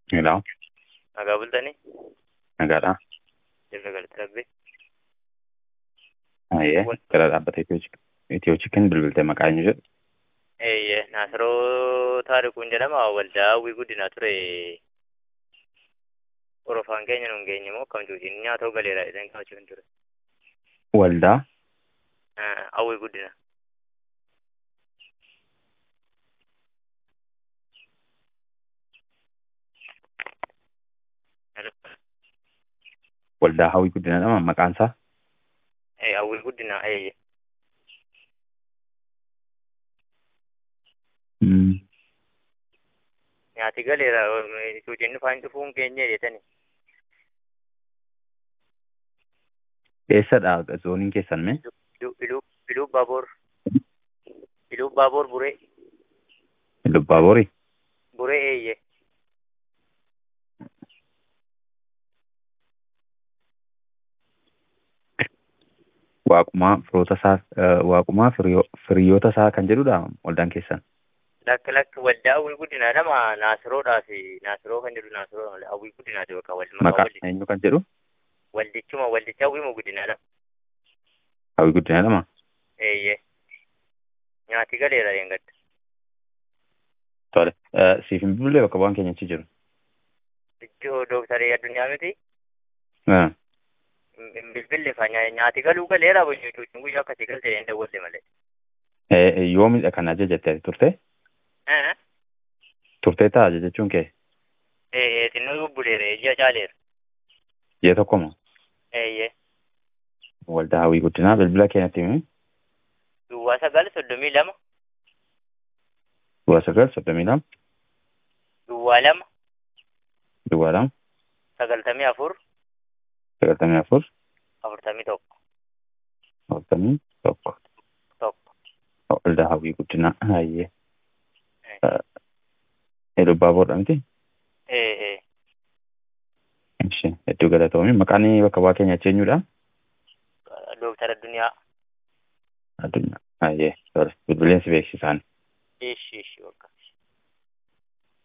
Hello, Nagaa bultanii? nagaadha. Jirra galata rabbi. Ayyee, Wal- gara dhaabbata Itiyoo Chikin bilbiltee maqaa eenyu jedhu. Eeyyee, Naasiroo Taarikuun jedhama. Waldaa hawwii guddinaa ture. Orofaan keenya nuun geenye moo akkam cuuciin nyaata galeera jedhanii kaa'achuun ture. Waldaa Ah, Hawwii guddina. waldaa hawwii guddina jedhama maqaan isaa. Eh, Hawwii guddinaa eeyyee. Mm. Nyaati galeera cuuciin dhufaan dhufuun keenya jedhani. Eessadha zooniin keessan mee? Iluu iluu iluu baaboor. Iluu baaboor buree. Lubbaaboori. Buree eeyyee. Waaqumaa firoota isaa eh, waaqumaa firiyoo- firiyoota isaa kan jedhudha waldaan keessan. Lakka lakka waldaa hawwii guddinaa nama Naasiroodhaa fi Naasiroo kan jedhu Naasiroo hawwii guddinaati bakka wal maqaa Maqaa waldi eenyu kan jedhu waldichuma waldicha hawwii guddinaadha. hawwii guddina jedhama. Eeyyee. Nyaati galeera yeengadda. Tole. Eh, Siif hin bilbilee bakka bu'aan keenya achi jiru. Iddoo dooktarii addunyaa miti. Eh, Hin bilbille fa nyaati galuu galeera jechuun guyyaa akkasii galte hin dawwalle malee. eh, eh, Yoomidha kan ajajatte turte? Eh, Turtee ta'a jechuun kee? eh, xinnoo bubbuleera ija caaleera. Jee tokkoma. Eeyyee. Waldaa hawwii guddinaa bilbila keenyatti himi. Duwwaa sagal soddomii lama. Duwwaa sagal soddomii lama. Duwwaa lama. Duwwaa lama. Sagaltamii afur. Sagaltamii afur. Afurtamii tokko. Afurtamii tokko. Tokko. Waldaa hawwii guddinaa. Ayyee. Eh. Lubbaaboodha miti? Eh, eh. Ishee hedduu galatoomi. Maqaan bakka bu'aa keenya achi eenyudha? Dooktar addunyaa. Addunyaa. Ayyee. Tole. Bilbileensi beeksisaan. Ishi ishi bakka.